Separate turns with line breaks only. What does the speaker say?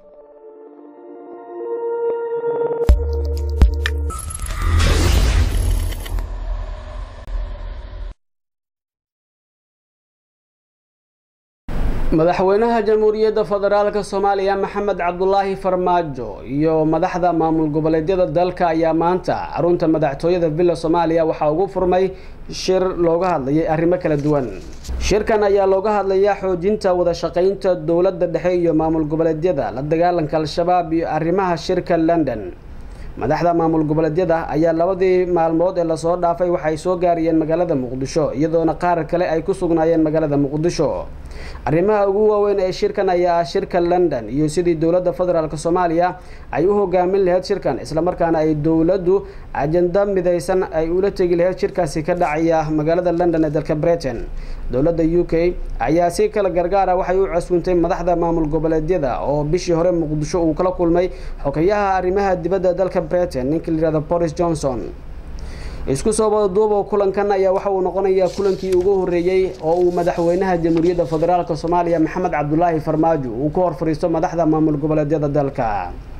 madaxweynaha jamhuuriyadda federaalka soomaaliya maxamed cabdulaahi farmaajo iyo madaxda maamul goboleedyada dalka ayaa maanta xarunta madaxtooyada villa soomaaliya waxaa ugu furmay shir looga hadlayay arrimo kala duwan shirkan ayaa looga hadlayaa xoojinta wada shaqaynta dowladda dhexe iyo maamul goboleedyada la dagaalanka al-shabaab iyo arrimaha shirka london madaxda maamul goboleedyada ayaa labadii maalmood ee lasoo dhaafay waxay soo gaariyeen magaalada muqdisho iyadoona qaar kale ay ku sugnaayeen magaalada muqdisho arrimaha ugu waaweyn ee shirkan ayaa ah shirka london iyo sidii dowladda federaalk soomaaliya ay u hogaamin lahayd shirkan islamarkaana ay dowladdu ajanda midaysan ay ula tegi lahayd shirkaasi ka dhacaya magaalada london ee dalka britain dowladda u k ayaa si kala gargaara waxay u casuuntay madaxda maamul goboleedyada oo bishii hore muqdisho uu kala kulmay xogeyaha arrimaha dibadda dalka britain ninka layihahdo boris johnson isku soo wadaduubo kulankan ayaa waxa uu noqonayaa kulankii ugu horreeyey oo uu madaxweynaha jamhuuriyadda federaalk soomaaliya maxamed cabdulaahi farmaajo uu ka hor fadhiisto madaxda maamul goboleedyada dalka